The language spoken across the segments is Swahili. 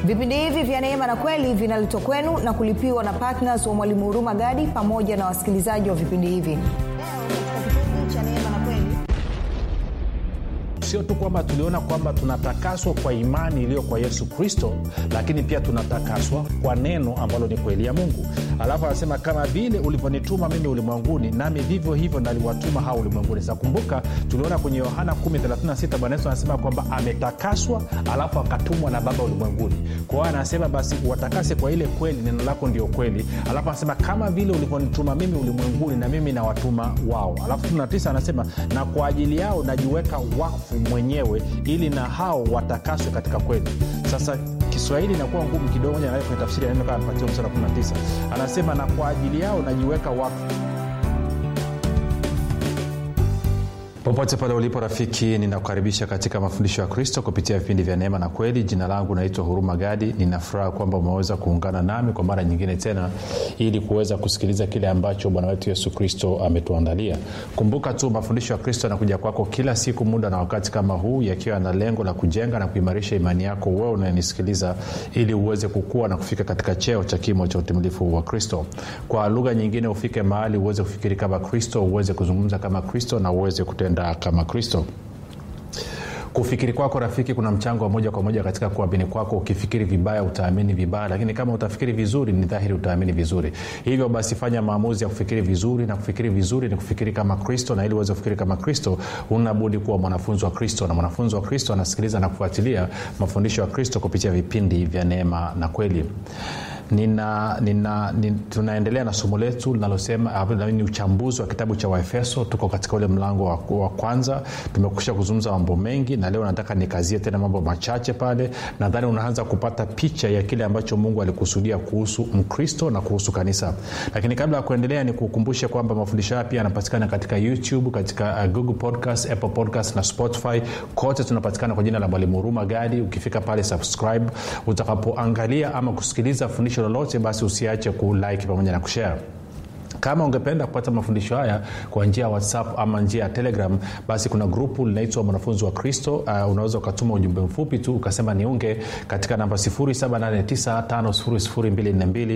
vipindi hivi vya neema na kweli vinaletwa kwenu na kulipiwa na ptns wa mwalimu huruma gadi pamoja na wasikilizaji wa vipindi hivi leo katika kipindi cha neema na kweli sio tu kwamba tuliona kwamba tunatakaswa kwa imani iliyo kwa yesu kristo lakini pia tunatakaswa kwa neno ambalo ni kweli ya mungu alafu anasema kama vile ulivyonituma mimi ulimwenguni nami vivyo hivyo naliwatuma hao ulimwenguni sasa kumbuka tuliona kwenye yohana 136 bwana yesu anasema kwamba ametakaswa alafu akatumwa na baba ulimwenguni kwa hiyo anasema basi watakase kwa ile kweli neno lako ndio kweli alafu anasema kama vile ulivyonituma mimi ulimwenguni na mimi nawatuma wao alafu 9 anasema na kwa ajili yao najiweka wakfu mwenyewe ili na hao watakaswe katika kweli sasa kiswahili inakuwa ngumu kidogo moja kwenye tafsiri ya neno kama mpatia msara 19 anasema na kwa ajili yao najiweka wakfu popote pale ulipo rafiki ninakukaribisha katika mafundisho ya kristo kupitia vipindi vya neema na kweli jina langu naitwa huruma gadi ninafuraha kwamba umeweza kuungana nami kwa mara nyingine tena ili kuweza kusikiliza kile ambacho bwana wetu yesu kristo ametuandalia kumbuka tu mafundisho ya kristo yanakuja kwako kila siku muda na wakati kama huu yakiwa na lengo la kujenga na kuimarisha imani yako wewe unayenisikiliza ili uweze kukua na kufika katika cheo cha kimo cha utimilifu wa kristo kwa lugha nyingine ufike mahali uweze kufikiri kama kristo uweze kuzungumza kama kristo na uweze kutenda kama kristo kufikiri kwako rafiki kuna mchango wa moja kwa moja katika kuamini kwako ukifikiri vibaya utaamini vibaya lakini kama utafikiri vizuri ni dhahiri utaamini vizuri hivyo basi fanya maamuzi ya kufikiri vizuri na kufikiri vizuri ni kufikiri kama kristo na ili uweze kufikiri kama kristo unabudi kuwa mwanafunzi wa kristo na mwanafunzi wa kristo anasikiliza na kufuatilia mafundisho ya kristo kupitia vipindi vya neema na kweli nina, nina, nina, tunaendelea na somo letu linalosema ni uchambuzi wa kitabu cha waefeso tuko katika ule mlango wa, wa kwanza tumekusha kuzungumza mambo mengi na leo nataka nikazie tena mambo machache pale nadhani unaanza kupata picha ya kile ambacho mungu alikusudia kuhusu mkristo na kuhusu kanisa lakini kabla ya kuendelea ni kukumbushe kwamba mafundisho haya pia yanapatikana katika youtube katika uh, google podcast apple podcast na spotify kote tunapatikana kwa jina la mwalimu huruma gadi ukifika pale subscribe utakapoangalia ama kusikiliza fundisho lolote basi usiache kulike pamoja na kushare kama ungependa kupata mafundisho haya kwa njia ya whatsapp ama njia ya telegram basi kuna grupu linaitwa mwanafunzi wa kristo uh, unaweza ukatuma ujumbe mfupi tu ukasema niunge katika namba 7895242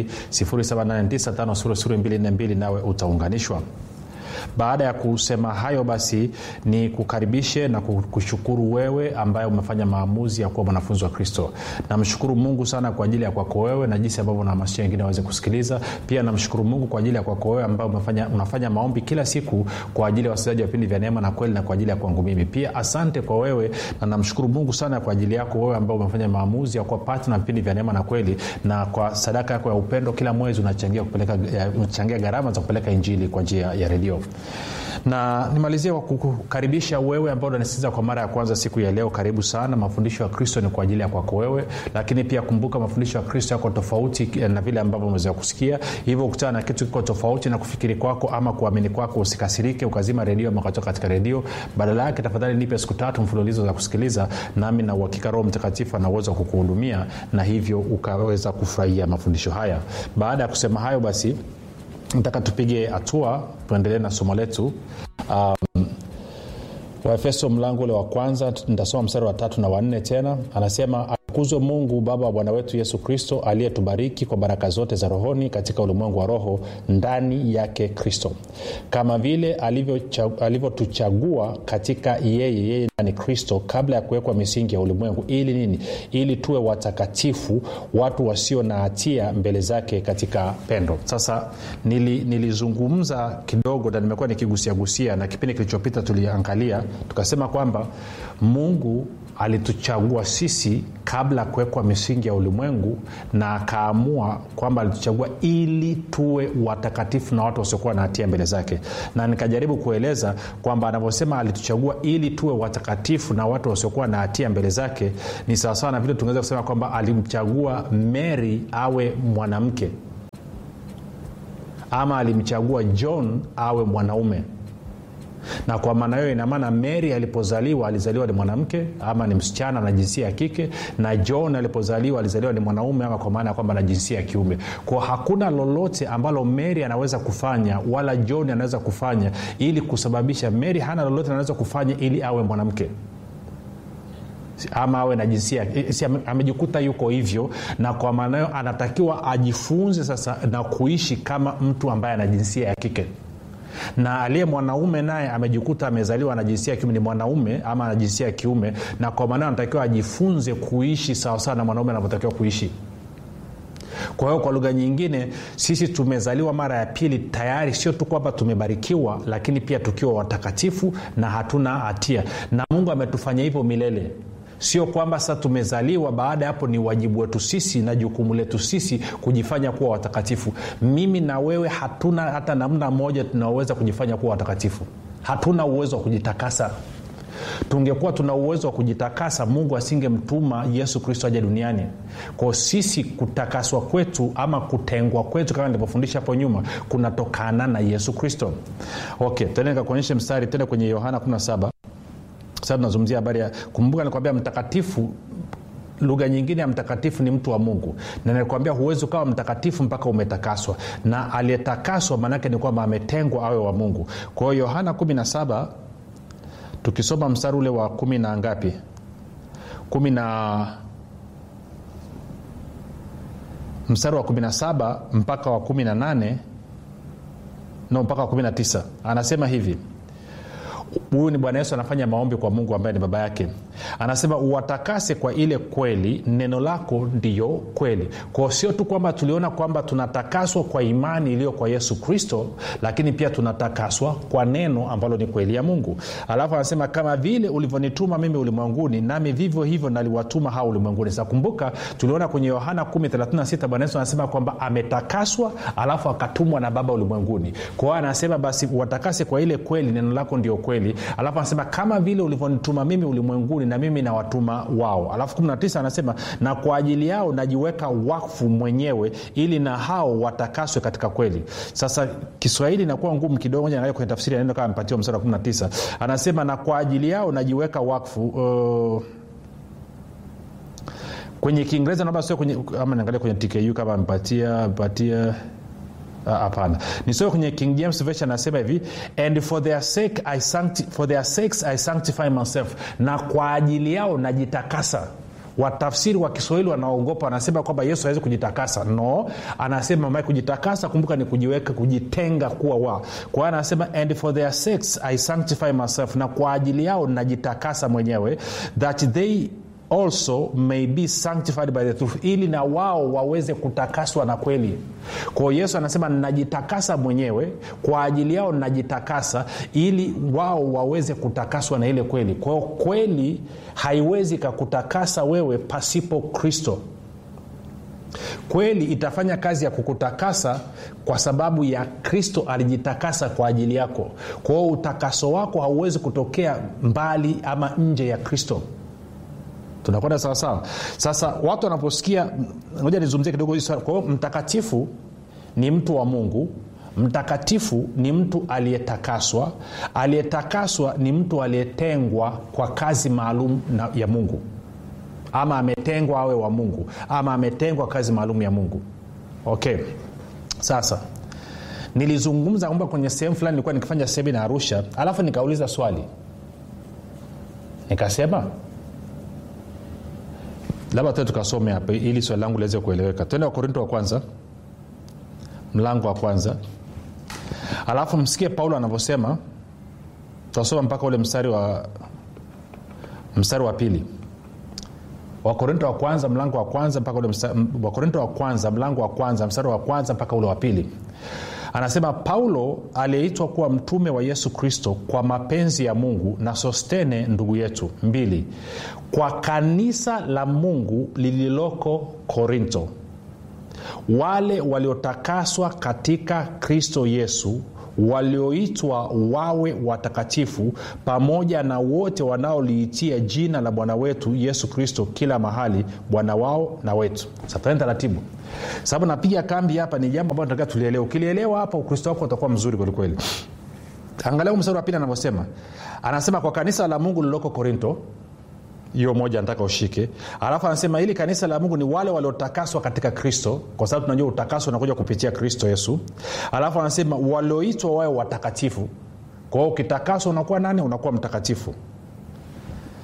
7895242 nawe utaunganishwa baada ya kusema hayo basi ni kukaribishe na kushukuru wewe ambaye umefanya maamuzi ya kuwa mwanafunzi wa kristo namshukuru mungu sana kwa ajili ya kwako wewe na jinsi ambavyo unahamasisha wengine waweze kusikiliza pia namshukuru mungu kwa ajili ya kwako wewe ambaye umefanya, unafanya maombi kila siku kwa ajili ya wasikilizaji wa vipindi vya neema na kweli na kwa ajili ya kwangu mimi pia asante kwa wewe na namshukuru mungu sana kwa ajili yako wewe ambao umefanya maamuzi ya kuwa patna vipindi vya neema na kweli na kwa sadaka yako ya upendo kila mwezi unachangia, kupeleka, unachangia gharama za kupeleka injili kwa njia ya redio na nimalizie kwa kukaribisha wewe ambao unanisikiliza kwa mara ya kwanza siku ya leo karibu sana mafundisho ya kristo ni kwa ajili ya kwako wewe lakini pia kumbuka mafundisho ya kristo yako tofauti na vile ambavyo umeweza kusikia hivyo ukutana na kitu kiko tofauti na kufikiri kwako ama kuamini kwako usikasirike ukazima redio ama ukatoka katika redio badala yake tafadhali nipe siku tatu mfululizo za kusikiliza nami na uhakika roho mtakatifu ana uwezo wa kukuhudumia na hivyo ukaweza kufurahia mafundisho haya baada ya kusema hayo basi nataka tupige hatua tuendelee na somo letu um, waefeso mlango ule wa kwanza nitasoma mstari wa tatu na wanne tena anasema atukuzwe mungu baba wa bwana wetu yesu kristo aliyetubariki kwa baraka zote za rohoni katika ulimwengu wa roho ndani yake kristo kama vile alivyotuchagua alivyo katika yeye yeye ndani kristo kabla ya kuwekwa misingi ya ulimwengu ili nini ili tuwe watakatifu watu wasio na hatia mbele zake katika pendo sasa nili, nilizungumza kidogo na nimekuwa nikigusiagusia na kipindi kilichopita tuliangalia tukasema kwamba mungu alituchagua sisi kabla ya kuwekwa misingi ya ulimwengu na akaamua kwamba alituchagua ili tuwe watakatifu na watu wasiokuwa na hatia mbele zake na nikajaribu kueleza kwamba anavyosema alituchagua ili tuwe watakatifu na watu wasiokuwa na hatia mbele zake ni sawasawa na vile tungeweza kusema kwamba alimchagua mary awe mwanamke ama alimchagua john awe mwanaume na kwa maana hiyo inamaana mary alipozaliwa alizaliwa ni mwanamke ama ni msichana na jinsia ya kike na john alipozaliwa alizaliwa ni mwanaume ama kwa maana ya kwamba na jinsia ya kiume kwa hakuna lolote ambalo mary anaweza kufanya wala john anaweza kufanya ili kusababisha mary hana lolote anaweza kufanya ili awe mwanamke ama awe na jinsia si, amejikuta yuko hivyo na kwa maana hiyo anatakiwa ajifunze sasa na kuishi kama mtu ambaye ana jinsia ya kike na aliye mwanaume naye amejikuta amezaliwa na jinsia ya kiume ni mwanaume ama ana jinsia ya kiume na kwa maana anatakiwa ajifunze kuishi sawasawa na mwanaume anavyotakiwa kuishi kwa hiyo kwa lugha nyingine sisi tumezaliwa mara ya pili tayari sio tu kwamba tumebarikiwa lakini pia tukiwa watakatifu na hatuna hatia na mungu ametufanya hivyo milele sio kwamba sasa tumezaliwa baada ya hapo ni wajibu wetu sisi na jukumu letu sisi kujifanya kuwa watakatifu mimi na wewe hatuna hata namna moja tunaoweza kujifanya kuwa watakatifu hatuna uwezo wa kujitakasa tungekuwa tuna uwezo wa kujitakasa mungu asingemtuma yesu kristo aja duniani kwao sisi kutakaswa kwetu ama kutengwa kwetu kama nilivyofundisha hapo nyuma kunatokana na yesu kristo okay tende nikakuonyeshe mstari tende kwenye yohana 17 sasa tunazungumzia habari ya kumbuka nikwambia mtakatifu lugha nyingine ya mtakatifu ni mtu wa mungu na nilikwambia huwezi ukawa mtakatifu mpaka umetakaswa na aliyetakaswa maanaake ni kwamba ametengwa awe wa mungu kwa hiyo yohana 17 tukisoma mstari ule wa kumi na ngapi kumi na mstari wa 17 mpaka wa 18 no mpaka wa 19 anasema hivi huyu ni bwana yesu anafanya maombi kwa mungu ambaye ni baba yake anasema uwatakase kwa ile kweli neno lako ndiyo kweli kwao sio tu kwamba tuliona kwamba tunatakaswa kwa imani iliyo kwa yesu kristo lakini pia tunatakaswa kwa neno ambalo ni kweli ya mungu alafu anasema kama vile ulivyonituma mimi ulimwenguni nami vivyo hivyo naliwatuma hao ulimwenguni sa kumbuka tuliona kwenye yohana 136 bwana yesu anasema kwamba ametakaswa alafu akatumwa na baba ulimwenguni kwa hiyo anasema basi watakase kwa ile kweli neno lako ndio kweli alafu anasema kama vile ulivyonituma mimi ulimwenguni na mimi nawatuma wao alafu 19 anasema na kwa ajili yao najiweka wakfu mwenyewe ili na hao watakaswe katika kweli sasa kiswahili inakuwa ngumu kidogo naangalia kwenye tafsiri ya neno kama amepatiwa msara wa 19 anasema na kwa ajili yao najiweka wakfu uh, kwenye kiingereza naomba sio kwenye ama niangalia kwenye tku kama amepatia amepatia hapana nisome kwenye king james version anasema hivi and for their sake I sancti, for their sakes i sanctify myself na kwa ajili yao najitakasa watafsiri wa kiswahili wanaogopa wanasema kwamba yesu awezi kujitakasa no anasema mae kujitakasa kumbuka ni kujiweka kujitenga kuwa wa kwa hiyo anasema and for their sakes i sanctify myself na kwa ajili yao najitakasa mwenyewe that they also may be sanctified by the truth ili na wao waweze kutakaswa na kweli kwao yesu anasema najitakasa mwenyewe kwa ajili yao najitakasa ili wao waweze kutakaswa na ile kweli kwao kweli haiwezi kakutakasa wewe pasipo kristo kweli itafanya kazi ya kukutakasa kwa sababu ya kristo alijitakasa kwa ajili yako kwao utakaso wako hauwezi kutokea mbali ama nje ya kristo tunakwenda sawasawa sasa watu wanaposikia moja nizungumzie kidogo kwa hiyo mtakatifu ni mtu wa mungu mtakatifu ni mtu aliyetakaswa aliyetakaswa ni mtu aliyetengwa kwa kazi maalum ya mungu ama ametengwa awe wa mungu ama ametengwa kazi maalum ya mungu okay sasa nilizungumza kwamba kwenye sehemu fulani nilikuwa nikifanya semina arusha alafu nikauliza swali nikasema labda tue tukasome hapa ili swali langu liweze kueleweka twende wakorinto wa kwanza mlango wa kwanza alafu msikie paulo anavyosema tutasoma mpaka ule mstari wa mstari wa pili wakorinto wa kwanza mlango wa kwanza mpaka ule wakorinto wa kwanza mlango wa kwanza mstari wa kwanza mpaka ule wa pili anasema paulo aliyeitwa kuwa mtume wa yesu kristo kwa mapenzi ya mungu na sostene ndugu yetu mbili kwa kanisa la mungu lililoko korinto wale waliotakaswa katika kristo yesu walioitwa wawe watakatifu pamoja na wote wanaoliitia jina la bwana wetu yesu kristo kila mahali bwana wao na wetu satani taratibu sababu napiga kambi hapa ni jambo ambalo nataka tulielewa ukilielewa hapa ukristo wako utakuwa mzuri kwelikweli angalia mstari wa pili anavyosema anasema kwa kanisa la mungu lililoko korinto hiyo moja nataka ushike alafu anasema hili kanisa la mungu ni wale waliotakaswa katika kristo kwa sababu tunajua utakaso unakuja kupitia kristo yesu alafu anasema walioitwa wawe watakatifu kwa hiyo ukitakaswa unakuwa nani unakuwa mtakatifu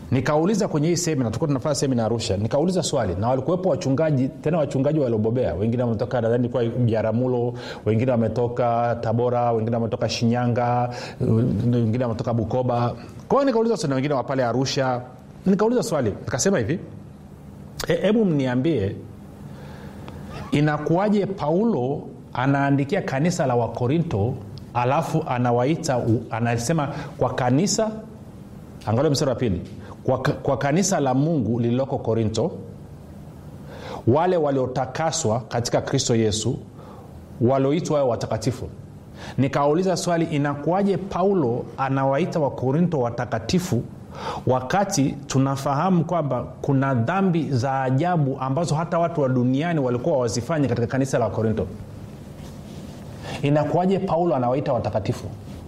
nikauliza kwenye hii semina tulikuwa tunafanya semina arusha nikauliza swali na walikuwepo wachungaji tena wachungaji waliobobea wengine wametoka nadhani kwa biaramulo wengine wametoka tabora wengine wametoka shinyanga wengine wametoka bukoba kwa hiyo nikauliza swali na wengine wa pale arusha nikauliza swali nikasema hivi hebu e, mniambie inakuwaje paulo anaandikia kanisa la wakorinto alafu anawaita anasema kwa kanisa angalia mstari wa pili kwa, kwa kanisa la mungu lililoko korinto wale waliotakaswa katika kristo yesu walioitwa wayo watakatifu nikauliza swali inakuwaje paulo anawaita wakorinto watakatifu wakati tunafahamu kwamba kuna dhambi za ajabu ambazo hata watu wa duniani walikuwa wazifanya katika kanisa la wakorinto inakuwaje paulo anawaita watakatifu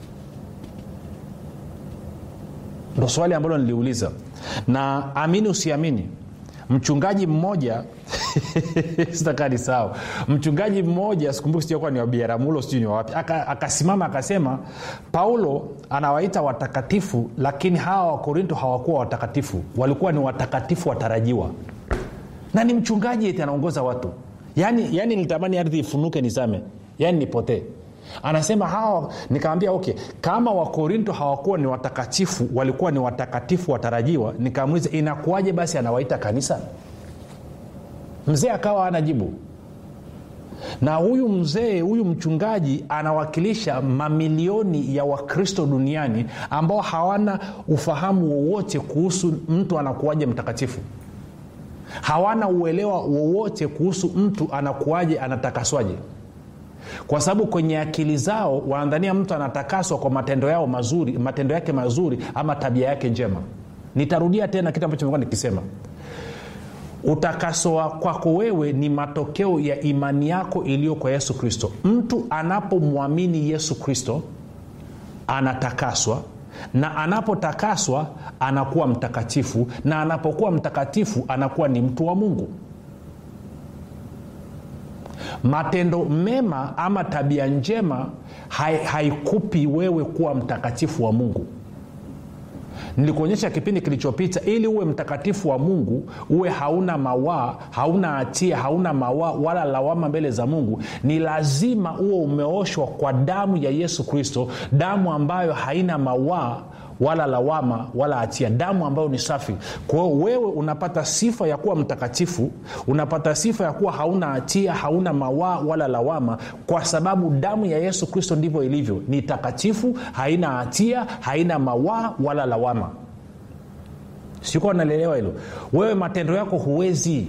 ndo swali ambalo niliuliza na amini usiamini mchungaji mmoja sitakaa ni sawa mchungaji mmoja sikumbuki sijakuwa ni wabiaramulo sijui ni wawapi akasimama aka akasema paulo anawaita watakatifu lakini hawa wakorinto hawakuwa watakatifu walikuwa ni watakatifu watarajiwa na ni mchungaji eti anaongoza watu yaani yani nitamani ardhi ifunuke nizame yaani nipotee anasema hawa nikaambia okay kama wakorinto hawakuwa ni watakatifu walikuwa ni watakatifu watarajiwa nikaamuliza inakuwaje basi anawaita kanisa mzee akawa anajibu na huyu mzee huyu mchungaji anawakilisha mamilioni ya wakristo duniani ambao hawana ufahamu wowote kuhusu mtu anakuwaje mtakatifu hawana uelewa wowote kuhusu mtu anakuwaje anatakaswaje kwa sababu kwenye akili zao wanadhania mtu anatakaswa kwa matendo yao mazuri matendo yake mazuri ama tabia yake njema nitarudia tena kitu ambacho nikisema utakaso kwako wewe ni matokeo ya imani yako iliyo kwa yesu kristo mtu anapomwamini yesu kristo anatakaswa na anapotakaswa anakuwa mtakatifu na anapokuwa mtakatifu anakuwa ni mtu wa mungu matendo mema ama tabia njema haikupi wewe kuwa mtakatifu wa mungu nilikuonyesha kipindi kilichopita ili uwe mtakatifu wa mungu uwe hauna mawaa hauna hatia hauna mawaa wala lawama mbele za mungu ni lazima uwe umeoshwa kwa damu ya yesu kristo damu ambayo haina mawaa wala lawama wala hatia damu ambayo ni safi kwa hiyo wewe unapata sifa ya kuwa mtakatifu unapata sifa ya kuwa hauna hatia hauna mawaa wala lawama kwa sababu damu ya yesu kristo ndivyo ilivyo ni takatifu haina hatia haina mawaa wala lawama sikuwa nalielewa hilo wewe matendo yako huwezi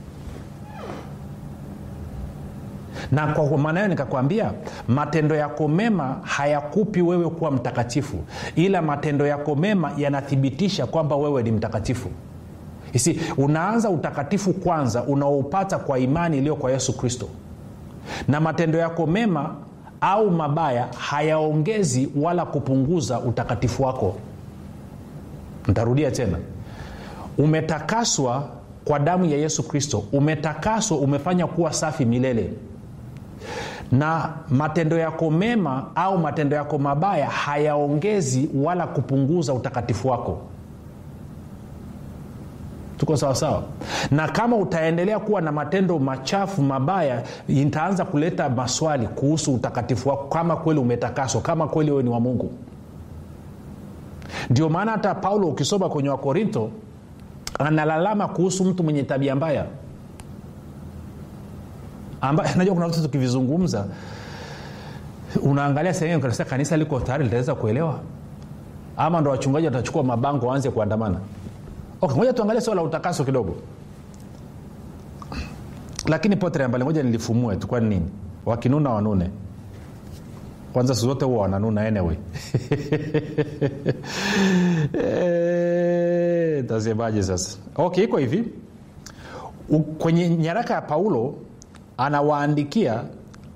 na kwa maana hiyo nikakwambia matendo yako mema hayakupi wewe kuwa mtakatifu ila matendo yako mema yanathibitisha kwamba wewe ni mtakatifu isi unaanza utakatifu kwanza unaoupata kwa imani iliyo kwa yesu kristo na matendo yako mema au mabaya hayaongezi wala kupunguza utakatifu wako ntarudia tena umetakaswa kwa damu ya yesu kristo umetakaswa umefanya kuwa safi milele na matendo yako mema au matendo yako mabaya hayaongezi wala kupunguza utakatifu wako tuko sawasawa na kama utaendelea kuwa na matendo machafu mabaya itaanza kuleta maswali kuhusu utakatifu wako kama kweli umetakaswa kama kweli wewe ni wa mungu ndio maana hata paulo ukisoma kwenye wakorinto analalama kuhusu mtu mwenye tabia mbaya ambaye najua kuna vitu tukivizungumza unaangalia sehemu kanisa kanisa liko tayari litaweza kuelewa ama ndo wachungaji watachukua mabango waanze kuandamana okay, ngoja tuangalie swala la utakaso kidogo lakini potere mbali ngoja nilifumue tu kwani nini wakinuna wanune kwanza siku zote huwa wananuna anyway e, tasemaje sasa okay iko hivi U, kwenye nyaraka ya paulo anawaandikia